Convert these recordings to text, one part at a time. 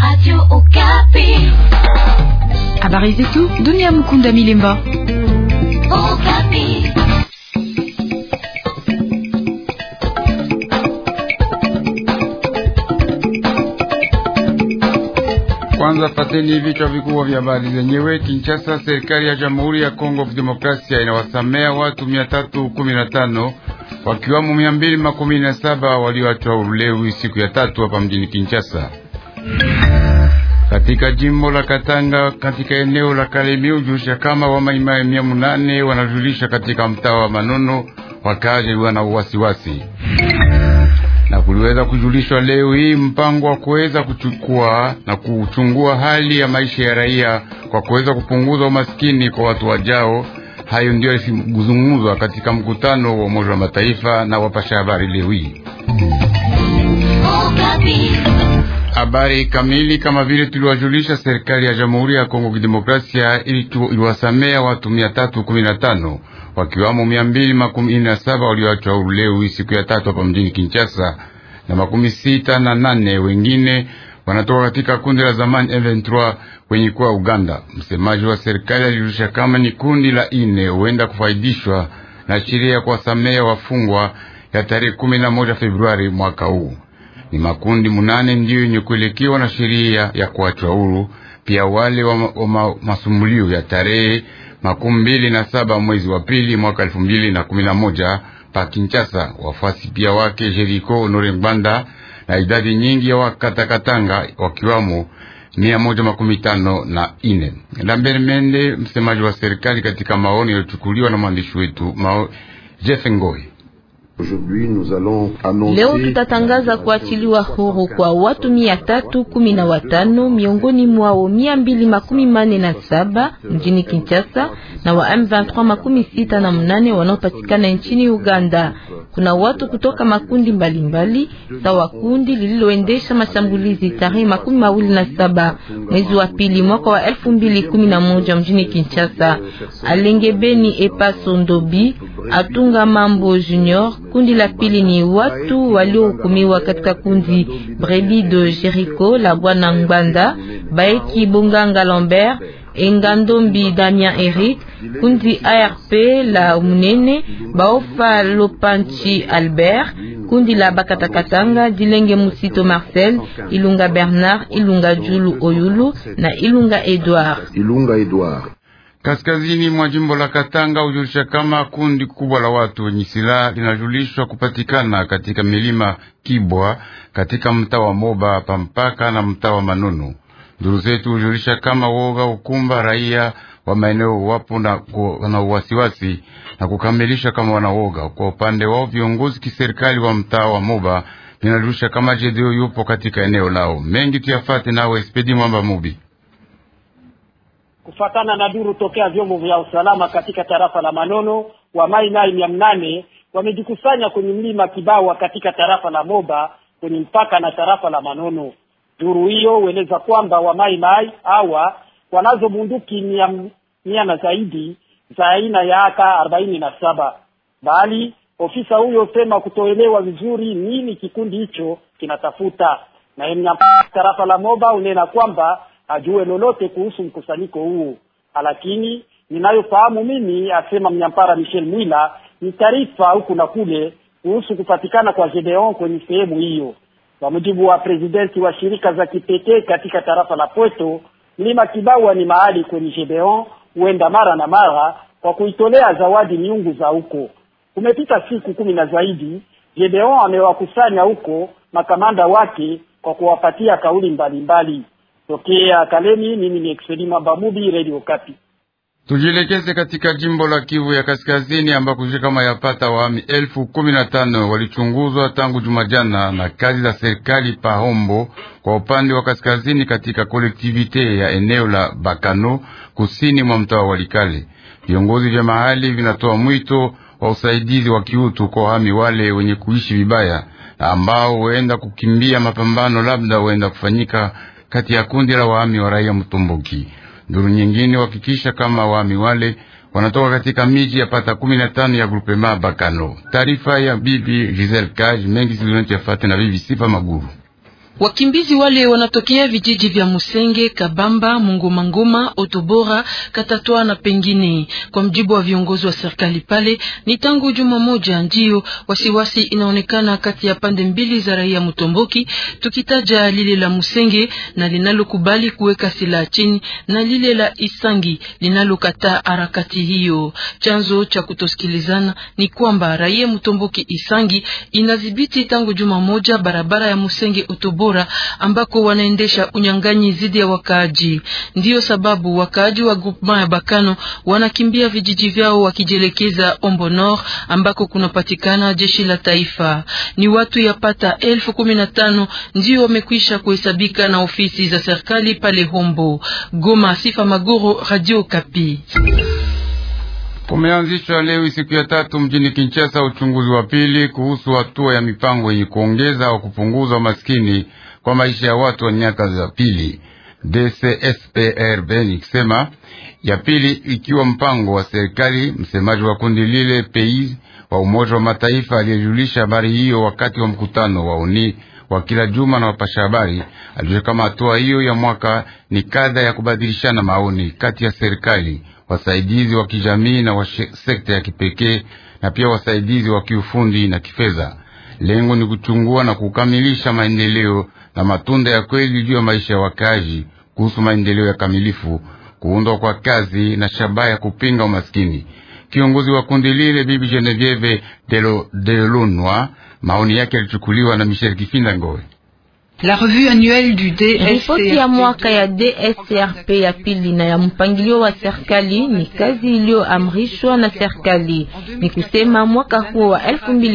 Radio Okapi. Habari zetu dunia. Mukunda Milemba. Okapi. Kwanza pateni vichwa vikubwa vya habari zenyewe. Kinshasa, serikali ya Jamhuri ya Kongo Demokrasia inawasamea watu mia tatu kumi na tano wakiwamo mia mbili makumi na saba walioachwa ulewi siku ya tatu hapa mjini Kinshasa. Katika jimbo la Katanga, katika eneo la Kalemi ujusha kama wamaimai mia munane wanajulisha katika mtaa wa Manono wakazi wana wasiwasi na kuliweza kujulishwa leo hii mpango wa kuweza kuchukua na kuchungua hali ya maisha ya raia kwa kuweza kupunguza umaskini kwa watu wajao. Hayo ndio yalizungumzwa katika mkutano wa Umoja wa Mataifa na wapasha habari leo hii. Habari kamili kama vile tuliwajulisha, serikali ya Jamhuri ya Kongo Kidemokrasia iliwasamea watu mia tatu kumi na tano wakiwamo mia mbili makumi na saba walioachwa huru leo siku ya tatu hapa mjini Kinshasa, na makumi sita na nane wengine wanatoka katika kundi la zamani M23 wenye kuwa Uganda. Msemaji wa serikali alijulisha kama ni kundi la ine huenda kufaidishwa na sheria ya kuwasamea wafungwa ya tarehe kumi na moja Februari mwaka huu. Ni makundi munane ndiyo yenye kuelekewa na sheria ya kuachwa huru, pia wale wa, wa ma, masumulio ya tarehe makumi mbili na saba mwezi wa pili mwaka elfu mbili na kumi na moja pa Kinshasa. Wafuasi pia wake Jeriko Honore Ngwanda na idadi nyingi ya wakatakatanga wakiwamo mia moja makumi tano na ine. Lambert Mende, msemaji wa serikali, katika maoni yaliyochukuliwa na mwandishi wetu Mao Jeff Ngoi. Leo tutatangaza kuachiliwa huru kwa watu mia tatu kumi na watano miongoni mwao mia mbili makumi mane na saba mjini Kinshasa na wa M23 makumi sita na mnane wanaopatikana nchini Uganda. Kuna watu kutoka makundi mbalimbali sawa kundi lililoendesha mashambulizi tarehe makumi mawili na saba mwezi wa pili mwaka wa elfu mbili kumi na moja mjini Kinshasa. Alengebeni Epaso Ndobi Atunga Mambo Junior. Kundi la pili ni watu waliohukumiwa katika kundi Brebi de Jericho la Bwana Ngbanda, Baeki Bonganga Lambert, Engandombi Damien Eric, kundi ARP la Munene, Baofa Lopanchi Albert, kundi la Bakatakatanga, Dilenge Musito Marcel, Ilunga Bernard, Ilunga Julu Oyulu na Ilunga Edouard. Ilunga Edouard. Kaskazini mwa jimbo la Katanga hujulisha kama kundi kubwa la watu wenye silaha linajulishwa kupatikana katika milima Kibwa katika mtaa wa Moba pampaka na mtaa wa Manunu. Nduru zetu hujulisha kama woga ukumba raia wa maeneo wapo na, na uwasiwasi na kukamilisha kama wanawoga. Kwa upande wao viongozi kiserikali wa mtaa wa Moba linajulisha kama Jedeo yupo katika eneo lao. Mengi tuyafate nawe Spedi Mwamba Mubi. Kufatana na duru tokea vyombo vya usalama katika tarafa la Manono, wa mai mai mia mnane wamejikusanya kwenye mlima Kibawa katika tarafa la Moba kwenye mpaka na tarafa la Manono. Duru hiyo hueleza kwamba wa mai mai hawa wanazo bunduki mia, mia na zaidi za aina ya aka arobaini na saba, bali ofisa huyo sema kutoelewa vizuri nini kikundi hicho kinatafuta, na mnyampara tarafa la Moba unena kwamba ajue lolote kuhusu mkusanyiko huu, lakini ninayofahamu mimi, asema mnyampara Michel Mwila, ni taarifa huku na kule kuhusu kupatikana kwa Gedeon kwenye sehemu hiyo. Kwa mujibu wa presidenti wa shirika za kipekee katika tarafa la Pweto, mlima Kibawa ni mahali kwenye Gedeon huenda mara na mara kwa kuitolea zawadi miungu za huko. Kumepita siku kumi na zaidi, Gedeon amewakusanya huko makamanda wake kwa kuwapatia kauli mbalimbali mbali. Tokea Kalemi, mimi ni Excelima Bamubi, Radio Kapi. Tujielekeze katika jimbo la Kivu ya Kaskazini ambako kama yapata wahami elfu kumi na tano walichunguzwa tangu Jumajana na kazi za serikali Pahombo kwa upande wa kaskazini katika kolektivite ya eneo la Bakano kusini mwa mtaa wa Walikale. Viongozi vya mahali vinatoa mwito wa usaidizi wa kiutu kwa wahami wale wenye kuishi vibaya na ambao huenda kukimbia mapambano, labda huenda kufanyika kati ya kundi la wahami wa raia Mtomboki. Nduru nyingine wakikisha kama wahami wale wanatoka katika miji ya pata kumi na tano ya grupema Bakano. Taarifa ya bibi Giselle Kaj mengi zilizonati yafate na bibi Sifa Maguru. Wakimbizi wale wanatokea vijiji vya Musenge, Kabamba, Mungomangoma, Otobora, Katatwa na pengine. Kwa mjibu wa viongozi wa serikali pale, ni tangu juma moja ndio wasiwasi inaonekana kati ya pande mbili za raia Mutomboki, tukitaja lile la Musenge na linalokubali kuweka silaha chini na lile la Isangi linalokataa harakati hiyo. Chanzo cha kutosikilizana ni kwamba raia Mutomboki Isangi inadhibiti tangu juma moja barabara ya Musenge Otobora ambako wanaendesha unyang'anyi dhidi ya wakaaji. Ndiyo sababu wakaaji wa groupement ya Bakano wanakimbia vijiji vyao wakijielekeza Ombo Nord ambako kunapatikana jeshi la taifa. Ni watu yapata elfu kumi na tano ndio wamekwisha kuhesabika na ofisi za serikali pale Hombo. Goma, Sifa Magoro, Radio Kapi. Kumeanzishwa leo siku ya tatu mjini Kinshasa uchunguzi wa pili kuhusu hatua ya mipango yenye kuongeza au kupunguza umaskini kwa maisha ya watu wa miaka za pili. DCSPRB nikisema ya pili ikiwa mpango wa serikali. Msemaji wa kundi lile pei wa Umoja wa Mataifa aliyejulisha habari hiyo wakati wa mkutano wa uni wa kila juma na wapasha habari alijulisha kama hatua hiyo ya mwaka ni kadha ya kubadilishana maoni kati ya serikali wasaidizi wa kijamii na wa sekta ya kipekee na pia wasaidizi wa kiufundi na kifedha. Lengo ni kuchungua na kukamilisha maendeleo na matunda ya kweli juu ya maisha ya wakazi kuhusu maendeleo ya kamilifu, kuundwa kwa kazi na shabaha ya kupinga umaskini. Kiongozi wa kundi lile Bibi Genevieve Delonwa, maoni yake yalichukuliwa na Michel Kifinda Ngoe. La revue annuelle du DSCRP. Ripoti ya mwaka ya DSCRP ya pili na ya mpangilio wa serikali ni kazi iliyoamrishwa na serikali. Ni kusema mwaka huo wa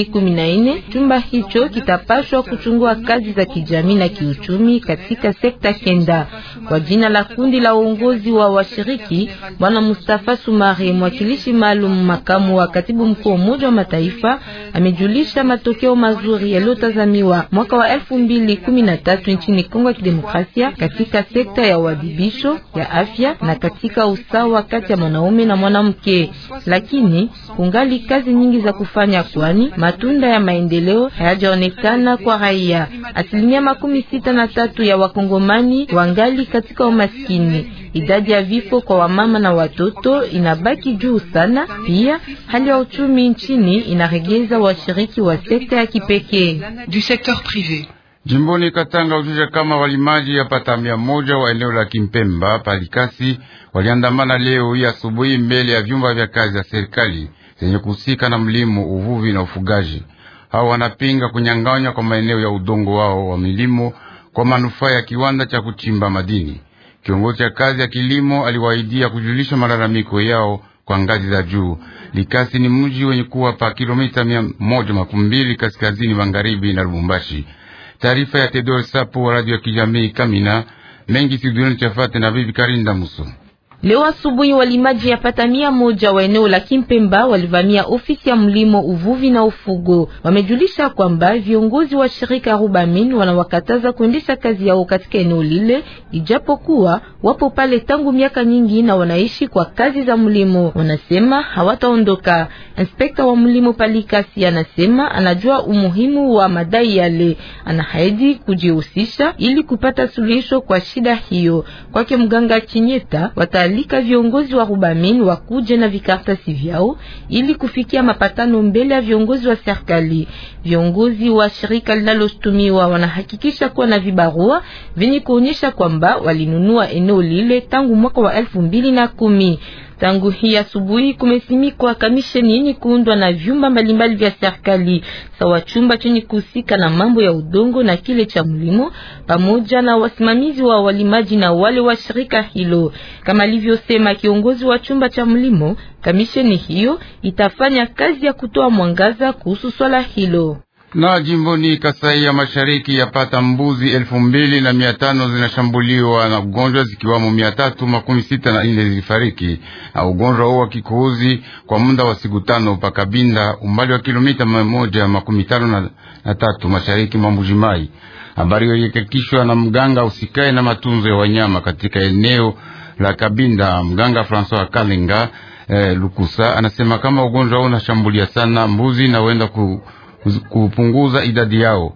2014 chumba hicho kitapashwa kuchungua kazi za kijamii na kiuchumi katika sekta kenda. Kwa jina la kundi la uongozi wa washiriki, Bwana Mustafa Sumari, mwakilishi maalum makamu wa katibu mkuu wa Umoja wa Mataifa, amejulisha matokeo mazuri yaliyotazamiwa mwaka wa 2010 tatu nchini Kongo ya Kidemokrasia katika sekta ya uadhibisho ya afya na katika usawa kati ya mwanaume na mwanamke, lakini kungali kazi nyingi za kufanya, kwani matunda ya maendeleo hayajaonekana kwa raia. Asilimia makumi sita na tatu ya wakongomani wangali katika umaskini. Idadi ya vifo kwa wamama na watoto inabaki juu sana. Pia hali ya uchumi nchini inaregeza washiriki wa sekta ya kipekee du secteur privé. Jimboni Katanga ujusha kama walimaji yapata mia moja wa eneo la Kimpemba Palikasi waliandamana leo hii asubuhi mbele ya vyumba vya kazi za serikali zenye kuhusika na mlimo, uvuvi na ufugaji. Hao wanapinga kunyang'anywa kwa maeneo ya udongo wao wa milimo kwa manufaa ya kiwanda cha kuchimba madini. Kiongozi cha kazi ya kilimo aliwaidia kujulisha malalamiko yao kwa ngazi za juu. Likasi ni mji wenye kuwa pa kilomita mia moja makumi mbili kaskazini magharibi na Lubumbashi. Taarifa ya Tedor Sapo wa radio ya kijamii Kamina mengi studioni chafate na bibi Karinda Muso. Leo asubuhi walimaji yapata mia moja wa eneo la Kimpemba walivamia ofisi ya mlimo, uvuvi na ufugo. Wamejulisha kwamba viongozi wa shirika Rubamin wanawakataza kuendesha kazi yao katika eneo lile, ijapokuwa wapo pale tangu miaka nyingi na wanaishi kwa kazi za mlimo. Wanasema hawataondoka. Inspekta wa mlimo Palikasi anasema anajua umuhimu wa madai yale, anahaidi kujihusisha ili kupata suluhisho kwa shida hiyo. Kwake mganga Chinyeta wata alika viongozi wa Rubamin wakuje na vikaratasi vyao ili kufikia mapatano mbele ya viongozi wa serikali. Viongozi wa shirika linalostumiwa wanahakikisha kuwa na vibarua vyenye kuonyesha kwamba walinunua eneo lile tangu mwaka wa elfu mbili na kumi. Tangu hii asubuhi kumesimikwa kamisheni yenye kuundwa na vyumba mbalimbali vya serikali sawa chumba chenye kuhusika na mambo ya udongo na kile cha mlimo, pamoja na wasimamizi wa walimaji na wale wa shirika hilo. Kama alivyosema kiongozi wa chumba cha mlimo, kamisheni hiyo itafanya kazi ya kutoa mwangaza kuhusu swala hilo na jimboni Kasai ya Mashariki yapata mbuzi elfu mbili na mia tano zinashambuliwa na ugonjwa zikiwamo mia tatu makumi sita na nne zilifariki na ugonjwa huo wa kikohozi kwa muda wa siku tano pakabinda umbali wa kilomita mia moja makumi tano na, na tatu mashariki mwa Mbujimai. Habari hiyo ilihakikishwa na mganga usikae na matunzo ya wanyama katika eneo la Kabinda, mganga Francois Kalinga eh, Lukusa anasema kama ugonjwa huo unashambulia sana mbuzi na huenda ku kupunguza idadi yao.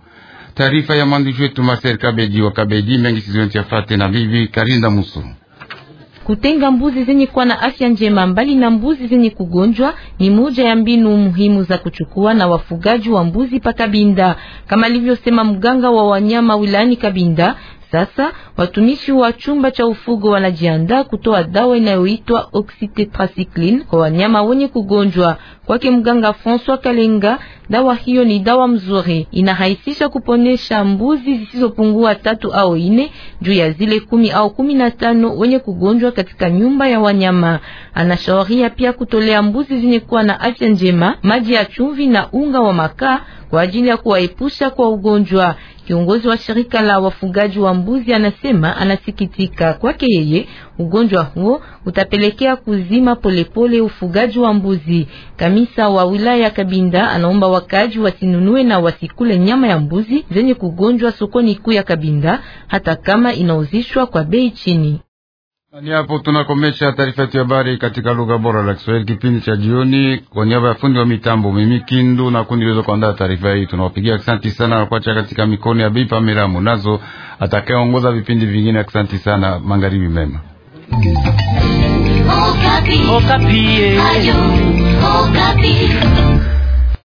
Taarifa ya mwandishi wetu Marcel Kabeji wa Kabeji mengi sizonti yafate na bibi Karinda Muso. Kutenga mbuzi zenye kuwa na afya njema mbali na mbuzi zenye kugonjwa ni moja ya mbinu muhimu za kuchukua na wafugaji wa mbuzi pa Kabinda, kama alivyosema mganga wa wanyama wilayani Kabinda. Sasa watumishi wa chumba cha ufugo wanajiandaa kutoa dawa inayoitwa oxytetracycline kwa wanyama wenye kugonjwa. Kwake mganga François Kalenga, dawa hiyo ni dawa mzuri, inarahisisha kuponesha mbuzi zisizopungua tatu au ine juu ya zile kumi au kumi na tano wenye kugonjwa katika nyumba ya wanyama. Anashauria pia kutolea mbuzi zenye kuwa na afya njema maji ya chumvi na unga wa makaa kwa ajili ya kuwaepusha kwa ugonjwa. Kiongozi wa shirika la wafugaji wa mbuzi anasema anasikitika. Kwake yeye, ugonjwa huo utapelekea kuzima polepole pole ufugaji wa mbuzi. Kamisa wa wilaya ya Kabinda anaomba wakaji wasinunue na wasikule nyama ya mbuzi zenye kugonjwa sokoni kuu ya Kabinda, hata kama inauzishwa kwa bei chini. Ni hapo tunakomesha taarifa yetu ya habari katika lugha bora la Kiswahili, kipindi cha jioni. Kwa niaba ya fundi wa mitambo mimi Kindu na kundi liweza kuandaa taarifa hii, tunawapigia asante sana na kuacha katika mikono ya Bi Pamela Munazo atakayeongoza vipindi vingine. Asante sana, magharibi mema. Okapi. Okapi. Ayo, Okapi.